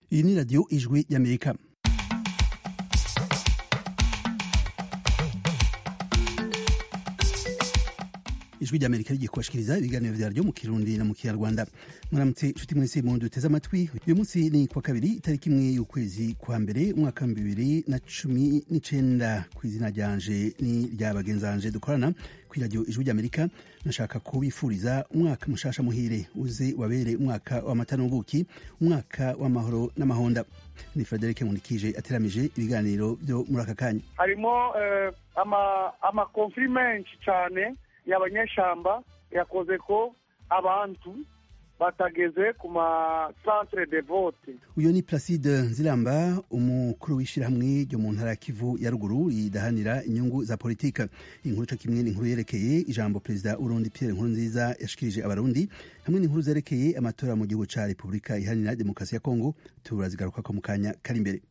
iyi ni radiyo ijwi y'amerika ijwi ry'amerika rigiye kubashikiriza ibiganiro vyaryo mu kirundi na mu kinyarwanda muramutse nshuti mwese mu duteze amatwi uyu munsi ni kwa kabiri itariki imwe y'ukwezi kwa mbere umwaka wa bibiri na cumi n'icenda ku izina ryanje ni rya bagenzanje dukorana kw'iradiyo ijwi ry'amerika nashaka kubifuriza umwaka mushasha muhire uze wabere umwaka w'amata n'ubuki umwaka w'amahoro n'amahonda ni frederic nkunikije ateramije ibiganiro vyo muri aka kanya harimo amakonfiri menshi cane y'abanyeshamba yakoze ko abantu batageze ku ma centre de vote uyo ni placide nziramba umukuru w'ishirahamwe ryo mu ntara ya kivu ya ruguru ridahanira inyungu za politika inkuru co kimwe n'inkuru yerekeye ijambo perezida w'urundi pierre nkurunziza yashikirije abarundi hamwe n'inkuru zerekeye amatora mu gihugu ca repubulika iharanira demokarasi ya kongo turazigarukako mu kanya kari imbere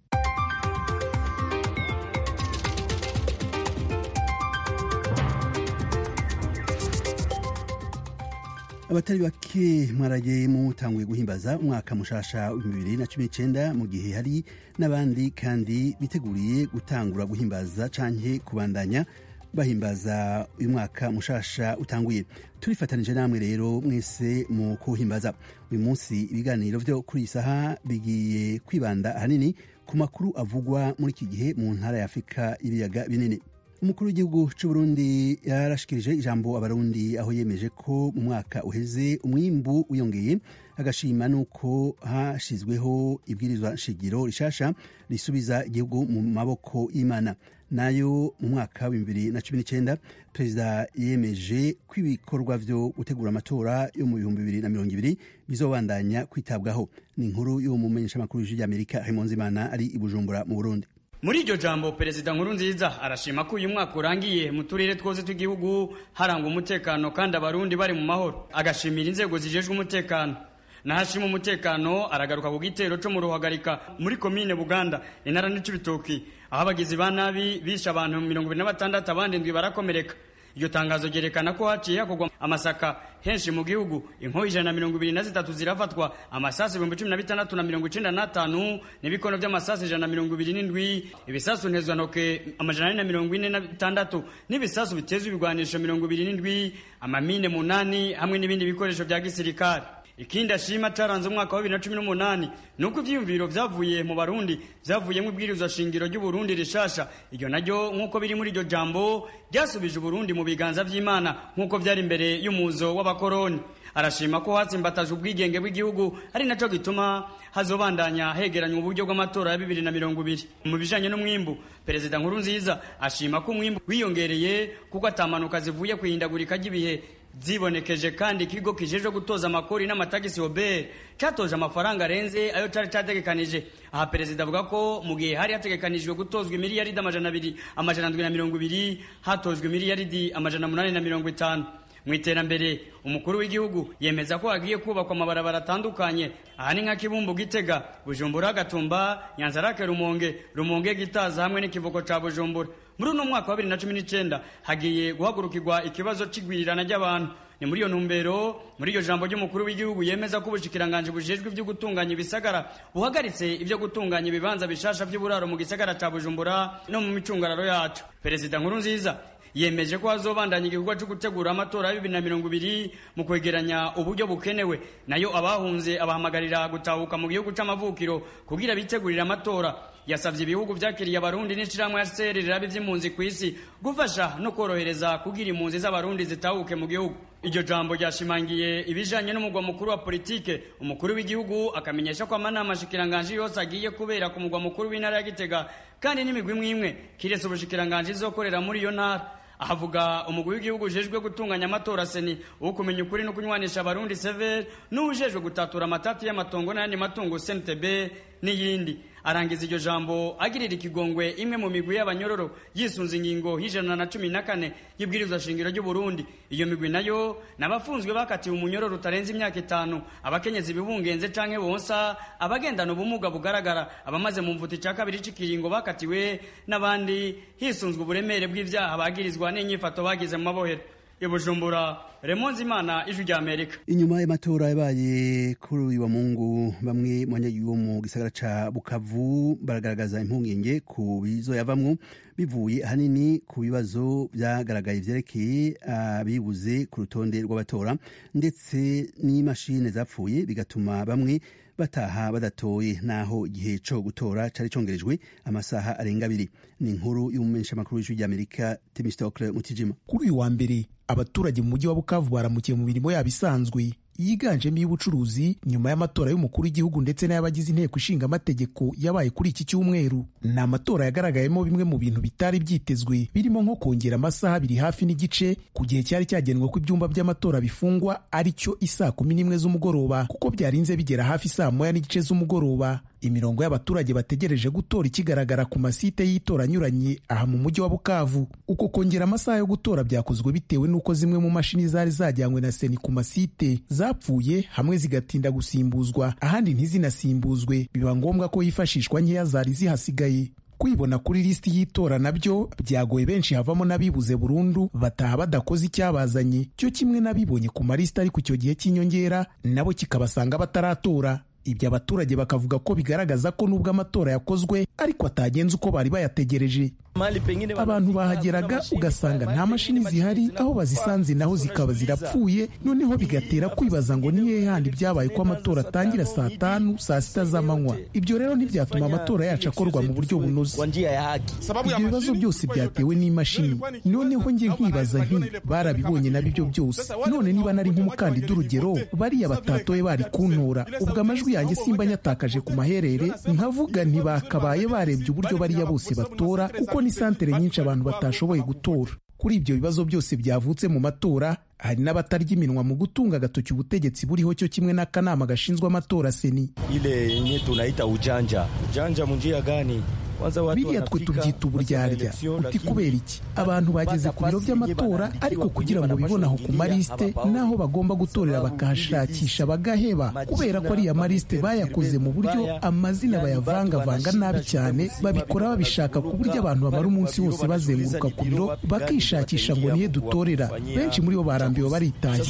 abatari bake mwaraye mutanguye guhimbaza umwaka mushasha w'ibihumbi bibiri na cumi n'icenda mu gihe hari n'abandi kandi biteguriye gutangura guhimbaza canke kubandanya bahimbaza uyu mwaka mushasha utanguye turifatanije namwe rero mwese mu kuhimbaza uyu munsi ibiganiro vyo kuri iyi saha bigiye kwibanda ahanini ku makuru avugwa muri iki gihe mu ntara ya afurika y'ibiyaga binini umukuru w'igihugu c'uburundi yarashikirije ijambo abarundi aho yemeje ko mu mwaka uheze umwimbu wiyongeye agashima nuko hashizweho ibwirizwa nshingiro rishasha risubiza igihugu mu maboko y'imana nayo mu mwaka wa bibiri na cumi n'icenda perezida yemeje ko ibikorwa vyo gutegura amatora yo mu bihumbi bibiri na mirongo ibiri bizobandanya kwitabwaho ni inkuru y'uwo mumenyeshamakuru w'ijwi ry'amerika Raymond Zimana ari i Bujumbura mu Burundi muri iryo jambo perezida nkuru nziza arashima ko uyu mwaka urangiye mu turere twose tw'igihugu harangwa umutekano kandi abarundi bari mu mahoro agashimira inzego zijejwe umutekano nahashima umutekano aragaruka ku gitero co mu ruhagarika muri komine buganda intara n'icibitoki aho abagizi ba nabi bishe abantu mirongo ibiri na batandatu abandi ndwi barakomereka iryo tangazo ryerekana ko haciye hakorwa amasaka henshi mu gihugu inkoho ijana na mirongo ibiri na zitatu zirafatwa amasasu ibihumbi cumi na bitandatu na mirongo icenda n'atanu n'ibikono vy'amasasu ijana na mirongo ibiri n'indwi ibisasu ntezwantoke amajana ane na mirongo ine na bitandatu n'ibisasu bitezwa ibigwanisho mirongo ibiri n'indwi amamine munani hamwe n'ibindi bikoresho vya gisirikare ikindi ashima caranze umwaka wa bibiri na cumi n'umunani ni uko ivyiyumviro vyavuye mu barundi vyavuyemwo ibwirizwa shingiro ry'uburundi rishasha iryo naryo nk'uko biri muri iryo jambo ryasubije uburundi mu biganza vy'imana nk'uko vyari imbere y'umuzo w'abakoroni arashima ko hatsimbataje ubwigenge bw'igihugu ari naco gituma hazobandanya hegeranywa uburyo bw'amatora ya bibiri na mirongo ibiri mu bijanye n'umwimbu perezida nkuru nziza ashima ko umwimbu wiyongereye kuko atamanuka zivuye kwihindagurika ry'ibihe zibonekeje kandi ikigo kijejwe gutoza amakori n'amatagisi obert catoje amafaranga arenze ayo cari categekanije aha perezida avuga ko mu gihe hari hategekanijwe gutozwa imiliyaridi amajana abiri amajana ndwi na mirongo ibiri hatojwe imiliyaridi amajana munani na mirongo itanu mu iterambere umukuru w'igihugu yemeza ko hagiye kubakwa amabarabara atandukanye aha ni nka kibumbu gitega bujumbura gatumba nyanzarake rumonge rumonge gitaza hamwe n'ikivuko ca bujumbura muri uno mwaka wa bibiri na cumi n'icenda hagiye guhagurukirwa ikibazo c'igwirirana ry'abantu ni muri iyo ntumbero muri iryo jambo ry'umukuru w'igihugu yemeza ko ubushikiranganje bujejwe ivyo gutunganya ibisagara buhagaritse ivyo gutunganya ibibanza bishasha vy'uburaro mu gisagara ca bujumbura no mu micungararo yacu perezida nkuru nziza yemeje ko hazobandanya igikorwa cyo gutegura amatora ya bibiri na mirongo ibiri mu kwegeranya uburyo bukenewe nayo abahunze abahamagarira gutahuka mu gihugu c'amavukiro kugira bitegurire amatora yasavye ibihugu vyakiriye abarundi n'ishirahamwe HCR rirabe ivy'impunzi kw'isi gufasha no korohereza kugira impunzi z'abarundi zitahuke mu gihugu iryo jambo ryashimangiye ibijanye n'umugwa mukuru wa politike umukuru w'igihugu akamenyesha ko amanama shikiranganje yose agiye kubera ku mugwa mukuru w'intara ya Gitega kandi n'imigwi imwe imwe kiretse ubushikiranganje izokorera muri iyo ntara ahavuga umugwi w'igihugu ujejwe gutunganya amatora seni wo kumenya ukuri no kunywanisha abarundi sever n'uwujejwe gutatura amatati y'amatongo n'ayandi matungo cntb n'iyindi arangiza iryo jambo agirira ikigongwe imwe mu migwi y'abanyororo yisunze ingingo y'ijana na cumi na kane y'ibwirizwa shingiro ry'uburundi iyo migwi nayo n'abafunzwe bakatiwe umunyororo utarenze imyaka itanu abakenyezi bibungenze canke bonsa abagendana ubumuga bugaragara abamaze mu mvuta ica kabiri c'ikiringo bakatiwe n'abandi hisunzwe uburemere bw'ivyaha bagirizwa n'inyifato bagize mu mabohero ibujumbura remonzi imana ijwi rya amerika inyuma y'amatora yabaye kuri uyu wa mungu bamwe mu banyagihugu mu gisagara ca bukavu baragaragaza impungenge ku bizoyavamwo bivuye ahanini ku bibazo vyagaragaye vyerekeye abibuze ku rutonde rw'abatora ndetse n'imashini zapfuye bigatuma bamwe bataha badatoye naho igihe co gutora cari congerejwe amasaha arenga abiri ni inkuru y'umumenyeshamakuru w'ijwi ry'amerika timistocle mutijima kuri uyu wa mbere abaturage mu mujyi wa bukavu baramukiye mu mirimo yabo isanzwe yiganjemo iy'ubucuruzi nyuma y'amatora y'umukuru w'igihugu ndetse n'ay'abagize inteko ishinga amategeko yabaye kuri iki cyumweru ni amatora yagaragayemo bimwe mu bintu bitari byitezwe birimo nko kongera amasaha abiri hafi n'igice ku gihe cyari cyagenwe ko ibyumba by'amatora bifungwa ari cyo isaa kumi n'imwe z'umugoroba kuko byarinze bigera hafi saa moya n'igice z'umugoroba imirongo y'abaturage bategereje gutora ikigaragara ku masite y'itora anyuranye aha mu mujyi wa bukavu uko kongera amasaha yo gutora byakozwe bitewe n'uko zimwe mu mashini zari zajyanywe na seni ku masite zapfuye hamwe zigatinda gusimbuzwa ahandi ntizinasimbuzwe biba ngombwa ko hifashishwa nkeya zari zihasigaye kwibona kuri lisiti y'itora nabyo byagoye benshi havamo n'abibuze burundu bataha badakoze icyabazanye cyo kimwe n'abibonye ku malisiti ari ku icyo gihe cy'inyongera nabo kikabasanga bataratora ibyo abaturage bakavuga ko bigaragaza ko nubwo amatora yakozwe ariko atagenze uko bari bayategereje abantu bahageraga ugasanga nta mashini zihari aho bazisanze naho zikaba zirapfuye noneho bigatera kwibaza ngo ni hehe handi byabaye ko amatora atangira saa tanu saa sita z'amanywa ibyo rero ntibyatuma amatora yacu akorwa mu buryo bunoze ibyo bibazo byose byatewe n'imashini noneho njye nkibaza nti barabibonye nabyo ibyo byose none niba nari nk'umukandida urugero bariya batatoye bari kuntora ubwo amajwi yanjye simba nyatakaje ku maherere nkavuga ntibakabaye barebye uburyo bariya bose batora kuko ni santere nyinshi abantu batashoboye gutora kuri ibyo bibazo byose byavutse mu matora hari n'abatarya iminwa mu gutunga agatoki ubutegetsi buriho cyo kimwe n'akanama gashinzwe amatora seni ile yenye tunaita ujanja ujanja munjia gani biriya twe tubyita uburyarya uti kubera iki abantu bageze ku biro by'amatora ariko kugira ngo bibone aho ku malisite n'aho bagomba gutorera bakahashakisha bagaheba kubera ko ariya malisite bayakoze mu buryo amazina bayavangavanga nabi cyane babikora babishaka ku buryo abantu bamara umunsi wose bazenguruka ku biro bakishakisha ngo nihe dutorera benshi muri bo barambiwe baritaye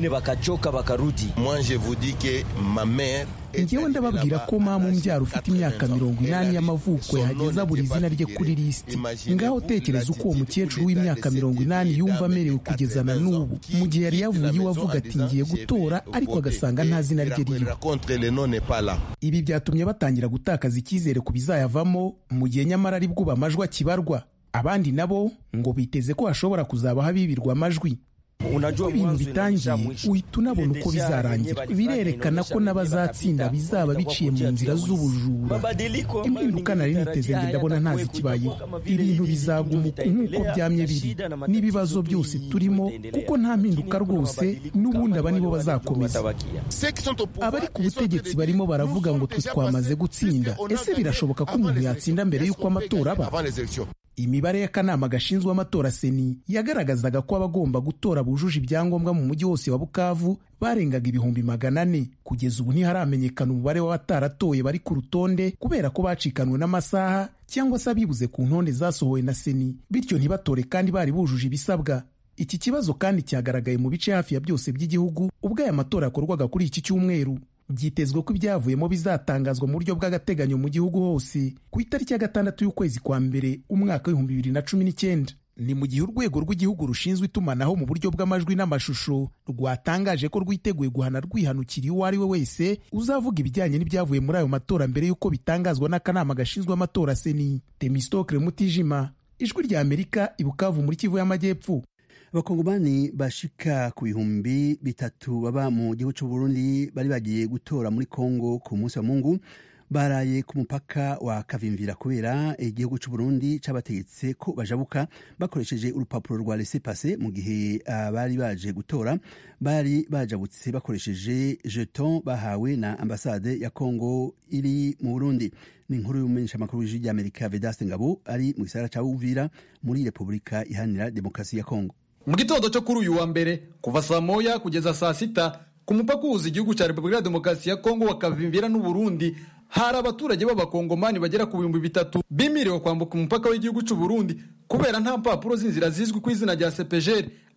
ngewe ndababwira ko mama umbyara ufite imyaka mirongo inani y'amavuko yahageza buri izina rye kuri lisiti ngaho tekereza uko uwo mukecuru w'imyaka mirongo inani yumva amerewe kugeza na n'ubu mu gihe yari yavuye iwe avuga ati ngiye gutora ariko agasanga nta zina rye ririho ibi byatumye batangira gutakaza icyizere ku bizayavamo mu gihe nyamara ari bwo amajwi akibarwa abandi nabo ngo biteze ko hashobora kuzabaho abibirwa amajwi uko ibintu bitangiye uhita unabona uko bizarangira birerekana ko n'abazatsinda bizaba biciye mu nzira z'ubujura impinduka nari niteze ngo ndabona ntazi ikibayeho ibintu bizaguma uku nk'uko byamye biri n'ibibazo byose turimo kuko nta mpinduka rwose n'ubundi aba nibo bazakomeza abari ku butegetsi barimo baravuga ngo twe twamaze gutsinda ese birashoboka ko umuntu yatsinda mbere y'uko amatora aba imibare y'akanama gashinzwe amatora seni yagaragazaga ko abagomba gutora bujuje ibyangombwa mu mujyi wose wa bukavu barengaga ibihumbi magana ane kugeza ubu ntiharamenyekana umubare w'abataratoye bari ku rutonde kubera ko bacikanwe n'amasaha cyangwa se abibuze ku ntonde zasohowe na seni bityo ntibatore kandi bari bujuje ibisabwa iki kibazo kandi cyagaragaye mu bice hafi ya byose by'igihugu ubwo aya matora yakorwaga kuri iki cyumweru byitezwe ko ibyavuyemo bizatangazwa mu buryo bw'agateganyo mu gihugu hose ku itariki ya gatandatu y'ukwezi kwa mbere umwaka w'ibihumbi bibiri na cumi n'icyenda ni mu gihe urwego rw'igihugu rushinzwe itumanaho mu buryo bw'amajwi n'amashusho rwatangaje ko rwiteguye guhana rwihanukiriye uwo ari we wese uzavuga ibijyanye n'ibyavuye muri ayo matora mbere y'uko bitangazwa n'akanama gashinzwe amatora seni temistokre mutijima ijwi rya amerika ibukavu muri kivu y'amajyepfo abakongomani bashika ku bihumbi bitatu baba mu gihugu cy'u Burundi bari bagiye gutora muri Kongo ku munsi wa Mungu baraye ku mupaka wa Kavimvira kubera igihugu cy'u Burundi cabategetse ko bajabuka bakoresheje urupapuro rwa laissez passer mu gihe abari baje gutora bari bajabutse bakoresheje jeton bahawe na ambasade ya Kongo iri mu Burundi ni inkuru y'umumenyesha makuru w'ijwi ry'Amerika Vedaste Ngabo ari mu gisagara ca Uvira muri Repubulika Iharanira Demokarasi ya Kongo mu gitondo cyo kuri uyu wa mbere kuva saa moya kugeza saa sita ku mupaka uhuza igihugu cya repubulika ya demokarasi ya kongo wa kavimvira n'uburundi hari abaturage b'abakongomani bagera ku bihumbi bitatu bimiriwe kwambuka umupaka w'igihugu cy'u Burundi kubera nta mpapuro z'inzira zizwi ku izina rya sepejeri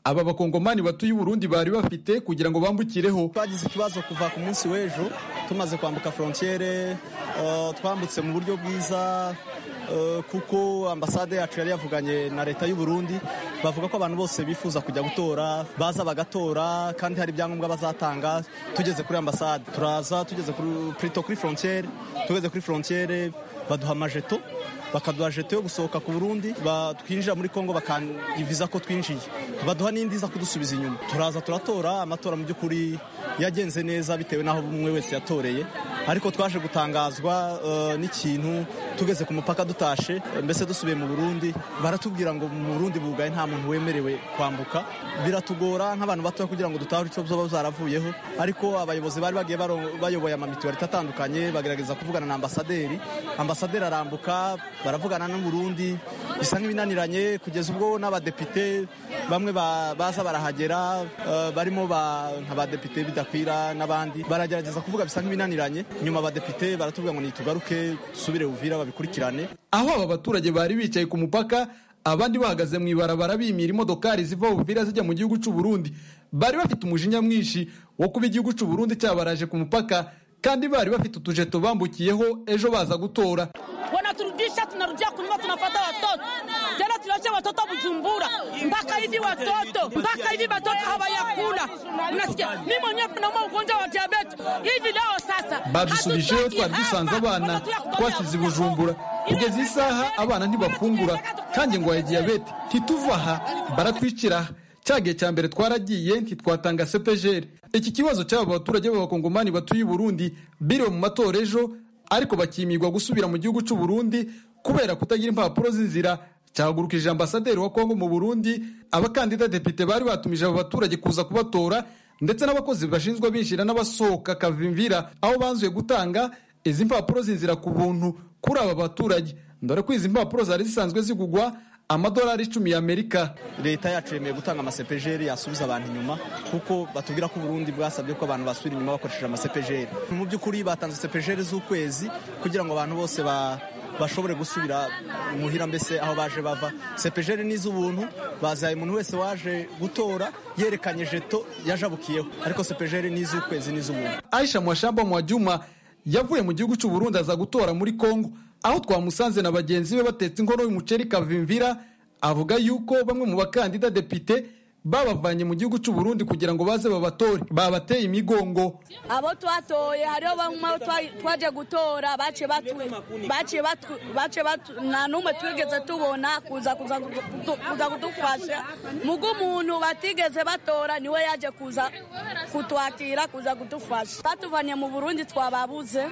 aba bakongomani batuye uburundi bari bafite kugira ngo bambukireho twagize ikibazo kuva ku munsi w'ejo tumaze kwambuka frontiere uh, twambutse mu buryo bwiza uh, kuko ambasade yacu yari yavuganye na leta y'u Burundi bavuga ko abantu bose bifuza kujya gutora baza bagatora kandi hari ibyangombwa bazatanga tugeze kuri ambasade turaza tugeze kuri plutôt kuri frontiere tugeze kuri frontiere baduha amajeto bakaduha jeto yo gusohoka ku Burundi twinjira muri Kongo bakanyiviza ko twinjiye baduha n'indi iza kudusubiza inyuma turaza turatora amatora mu by'ukuri yagenze neza bitewe n'aho umwe wese yatoreye ariko twaje gutangazwa uh, n'ikintu tugeze ku mupaka dutashe mbese dusubiye mu Burundi baratubwira ngo mu Burundi bugaye nta muntu wemerewe kwambuka biratugora nk'abantu batoya kugira ngo dutahure icyo zoba zaravuyeho ariko abayobozi bari bagiye bayoboye amamituwarite atandukanye bagerageza kuvugana na ambasaderi ambasaderi arambuka baravugana n'u Burundi bisa nk'ibinaniranye kugeza ubwo n'abadepite bamwe baza barahagera uh, barimo nk'abadepite bidakwira n'abandi baragerageza kuvuga bisa nk'ibinaniranye nyuma abadepite baratubwira ngo nitugaruke dusubire Uvira babikurikirane aho aba baturage bari bicaye ku mupaka abandi bahagaze mu ibarabara bimira imodokari ziva Uvira zijya mu gihugu cy'u Burundi bari bafite umujinya mwinshi wo kuba igihugu cy'u Burundi cyabaraje ku mupaka kandi bari bafite utujeto bambukiyeho ejo baza gutora wanaturudisha tunarudia kunyuma tunapata watoto tena tunache watoto Bujumbura mpaka hivi watoto mpaka hivi watoto hawayakula unasikia mimi mwenyewe nauma ugonjwa wa diabetes hivi leo sasa badusubijeyo twari dusanze abana twasize Bujumbura kugeza isaha abana ntibafungura kandi ngo ya diyabete ntituva aha baratwicira cya gihe cya mbere twaragiye ntitwatanga sepejeri iki kibazo cy'aba baturage b'abakongomani batuye i Burundi biriwe mu matora ejo ariko bakimirwa gusubira mu gihugu cy'u Burundi kubera kutagira impapuro z'inzira cyahagurukije ambasaderi wa Kongo mu Burundi abakandida depite bari batumije aba baturage kuza kubatora ndetse n'abakozi bashinzwe binjira n'abasohoka kavimvira aho banzuye gutanga izi mpapuro z'inzira ku buntu kuri aba baturage dore ko izi mpapuro zari zisanzwe zigugwa amadolari icumi y'amerika leta yacu yemeye gutanga amasepejeri yasubiza abantu inyuma kuko batubwira ko uburundi bwasabye ko abantu basubira inyuma bakoresheje amasepejeri mu by'ukuri batanze sepejeri z'ukwezi kugira ngo abantu bose ba bashobore gusubira muhira mbese aho baje bava sepejeri ni iz'ubuntu bazaye umuntu wese waje gutora yerekanye jeto yajabukiyeho ariko sepejeri ni iz'ukwezi ni iz'ubuntu aisha mwashamba mwajuma yavuye mu gihugu cy'u Burundi aza gutora muri Kongo aho twamusanze na bagenzi be batetse inkono y'umuceri kavimvira avuga yuko bamwe mu bakandida depite babavanye mu gihugu cy'u Burundi kugira ngo baze babatore babateye imigongo abo twatoye hariho bamwe twaje gutora bace batu bace batu bace batu nta n'umwe twigeze tubona kuza kuza kuza kudufasha mugo umuntu batigeze batora niwe yaje kuza kutwakira kuza kudufasha batuvanye mu Burundi twababuze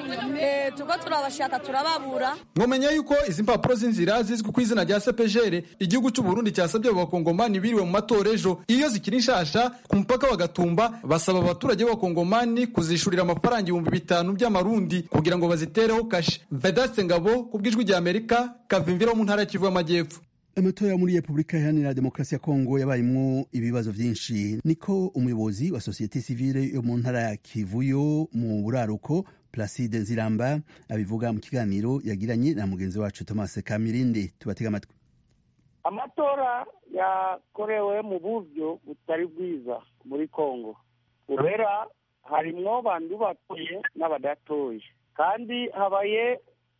eh tuko turabashaka turababura mwomenya yuko izi mpapuro z'inzira zizwi ku izina rya CPGR igihugu cy'u Burundi cyasabye abakongomani biriwe mu matora ejo iyo zikiri nshasha ku mupaka wa Gatumba basaba abaturage b'abakongomani kuzishurira amafaranga ibihumbi bitanu by'amarundi kugira ngo bazitereho kashe Vedaste Ngabo ku bw'ijwi rya Amerika kavimvira mu ntara ya Kivu y'Amajyepfo amatora muri repubulika iharanira demokarasi ya kongo yabayemo ibibazo byinshi niko umuyobozi wa sosiyete sivile yo mu ntara ya kivuyo mu buraruko placide nziramba abivuga mu kiganiro yagiranye na mugenzi wacu thomas kamirindi tubatega amatwi amatora yakorewe mu buryo butari bwiza muri kongo kubera harimwo bantu batoye n'abadatoye kandi habaye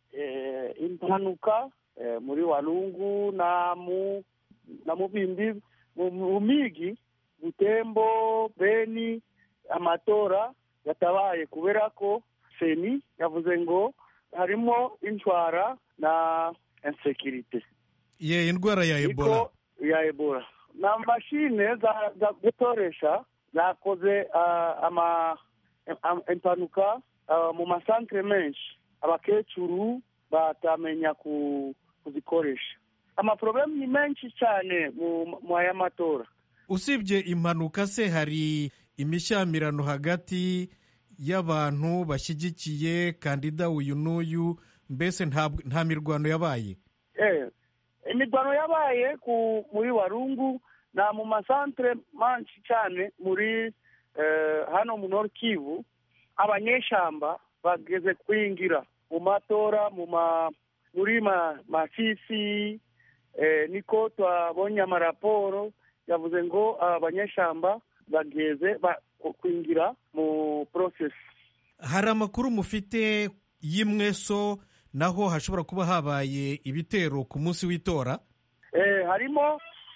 impanuka muri walungu na mu na mubimbi mu migi butembo beni amatora yatabaye kubera ko seni yavuze ngo harimo intwara na insekirite ye indwara ya ebola ya ebola na mashine za, za gutoresha zakoze uh, ama impanuka uh, mu masantere menshi abakecuru batamenya ku kuzikoresha amaporobemu ni menshi cyane mu aya matora usibye impanuka se hari imishyamirano hagati y'abantu bashyigikiye kandida uyu n'uyu mbese nta mirwano yabaye imirwano yabaye muri warungu na mu masantere menshi cyane muri hano mu nord kivu abanyeshamba bageze kwingira mu matora mu ma muri masisi niko twabonye amaraporo yavuze ngo abanyeshamba bageze kwinjira mu process hari amakuru mufite y'imweso naho hashobora kuba habaye ibitero ku munsi w'itora harimo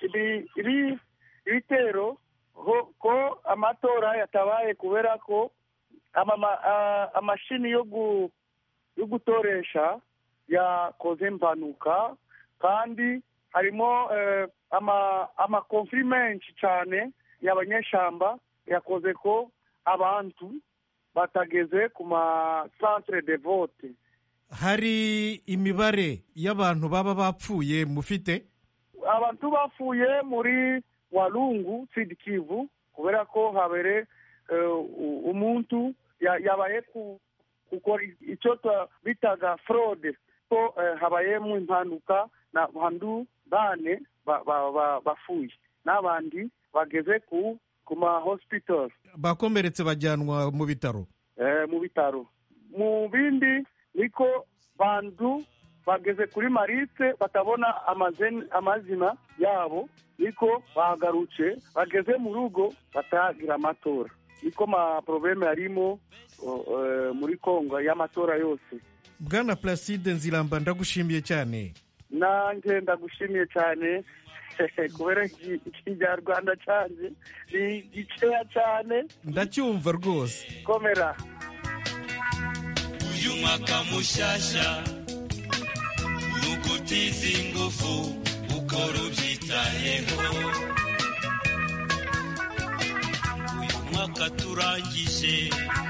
ibitero ko amatora yatabaye kubera ko amashini yo gutoresha yakoze impanuka kandi harimo amakonfuri menshi cyane y'abanyeshamba yakoze ko abantu batageze ku masantere de vote hari imibare y'abantu baba bapfuye mufite abantu bapfuye muri walungu kivu kubera ko habere umuntu yabaye gukora icyo bitaga forode ko habayemo impanuka n'abantu bane bapfuye n'abandi bageze ku ku ma hospital bakomeretse bajyanwa mu bitaro mu bitaro mu bindi niko bantu bageze kuri maritse batabona amazina yabo niko bagarutse bageze mu rugo batagira amatora niko ma porobeme yarimo muri kongo y'amatora yose bwana placide nziramba ndagushimiye cyane nanjye ndagushimiye cyane kubera ikinyarwanda cyanjye ni gikeya cyane ndacyumva rwose komera uyu mwaka mushyashya ni ugutiza ingufu ukora ubyitayeho uyu mwaka turangije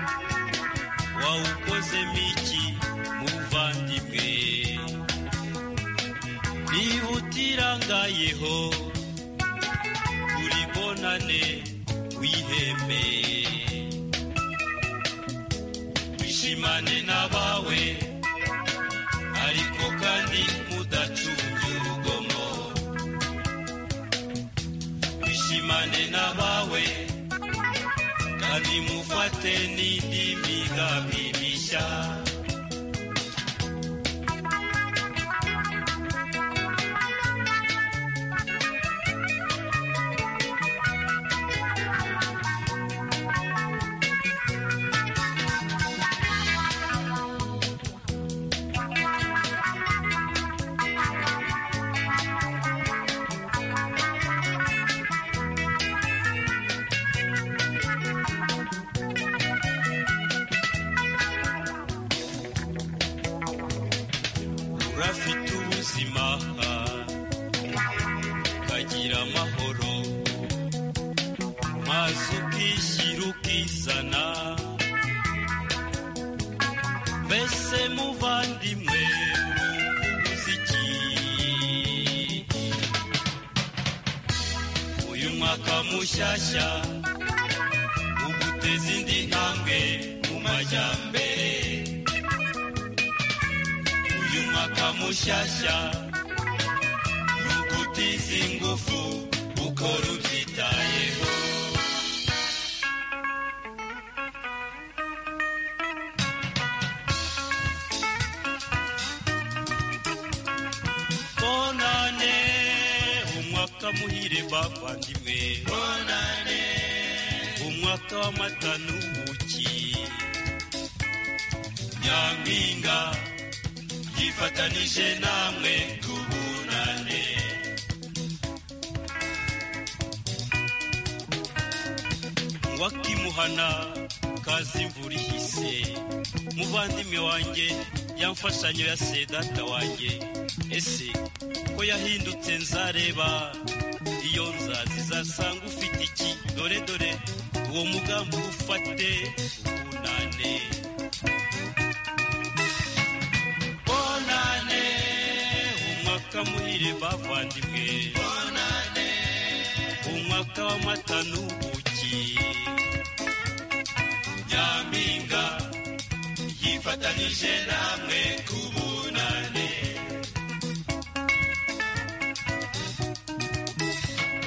wawukozemo iki muvandimwe niba utirangayeho uri bonane wiheme wishimane n'abawe ariko kandi mudacunge urugomo wishimane n'abawe kandi mufate n'indi migambi mishya urafite ubuzima ukagira amahoro maze ukishyira ukizana mbese muvandimwe uzi iki uyu mwaka mushyashya uguteza indi ntambwe mu majyambere uyu mwaka mushyashya ni ugutiza ingufu ukora ubyitayeho bonane umwaka muhire bavandimwe bonane umwaka w'amata n'ubuki nyampinga yifatanije namwe tubunane wakimuhana kazi imvura ihise muvandimwe wanjye yamfashanyo ya sedata wanjye ese ko yahindutse nzareba iyo nzazi zasanga ufite iki dore dore uwo mugambi ufate ubunane bonane umwaka muhire bavandimwe bonane umwaka w'amata n'ubuki nyampinga yifatanije namwe ku bunane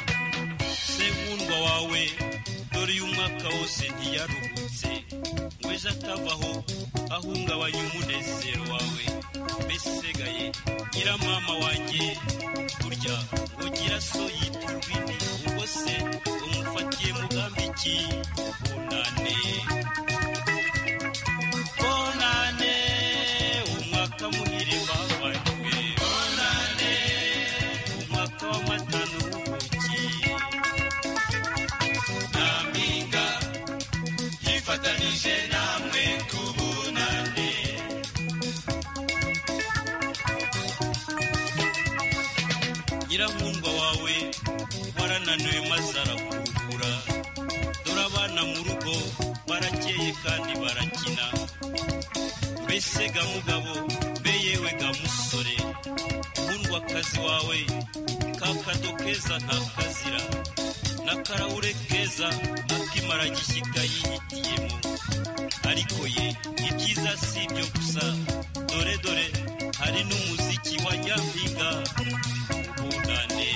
senkundwa wawe dore uyu mwaka wose ntiyaruhutse ngo ejo atavaho ahungabanya umunezero wawe mbese gaye nyiramama wanjye burya ugira so yitwa urwini ubwo se umufatiye mugambi ki bunane bonane umwaka muhire bavanywe bonane umwaka w'amata n'ubuki nyampinga yifatanije namwe ku bunane nyirankundwa wawe warananiwe maze arakuhura dore abana mu rugo barakeye kandi barakina mbese ga mugabo mbe yewe ga musore nkundwakazi wawe ka kado keza ntakazira n'akarahure keza akimara gishyika yihitiyemo ariko ye ibyiza si ibyo gusa dore dore hari n'umuziki wa nyampinga bunane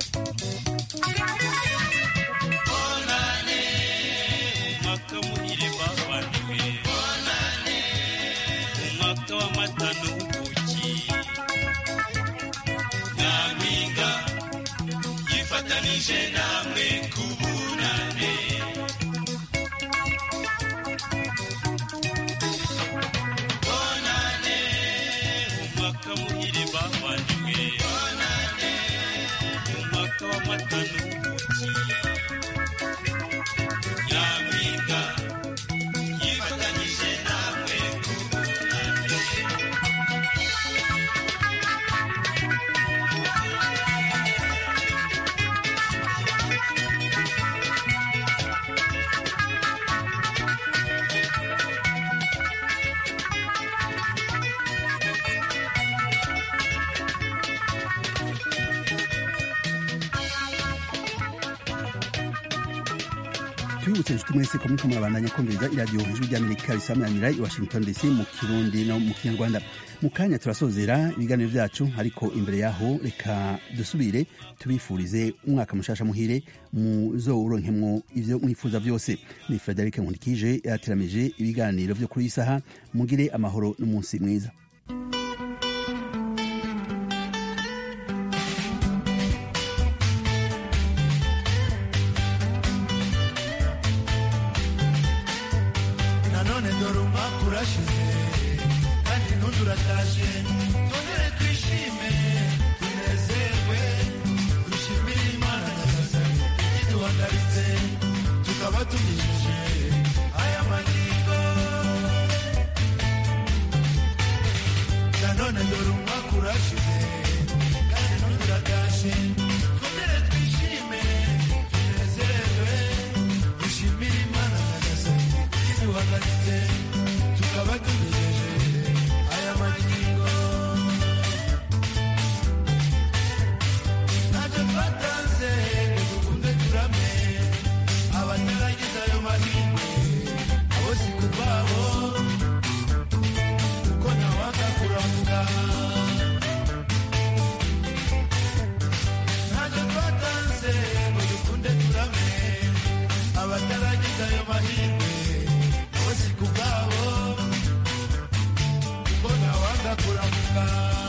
bonane umwaka muhire bavaniwe bonane umwaka w'amata n'ubuki nyampinga yifatanije namwe ku bunane bonane umwaka muhire bavaniwe bonane umwaka w'amata n'ubuki nyampinga yifatanyije namwe ku bunane tubibutse inshuti mwese ko muriko murabandanya kumviriza iradiyo ijwi ry'amerika risamanira i washington dc mu kirundi no mu kinyarwanda mu kanya turasozera ibiganiro byacu ariko imbere yaho reka dusubire tubifurize umwaka mushasha muhire muzowuronkemwo ivyo mwifuza vyose ni frederic nkundikije yateramije ibiganiro vyo kuri iyi saha mugire amahoro n'umunsi mwiza nanone dore umwaka urashize kandi n'undi urataje twongere twishime tunezerwe dushimire imana nyagasani iduhagaritse tukaba tugejeje aya magingo nanone dore umwaka urashize kandi n'undi urataje twongere twishime tunezerwe dushimire imana nyagasani iduhagaritse tukaba tugejeje aya magingo ntacyo twatanze ngo dukunde turame abataragize ayo mahirwe abo si ku bwabo kuko ntawanga kuramuka ntacyo twatanze ngo dukunde turame abataragize ayo mahirwe abo si ku bwabo kuko ntawanga kuramuka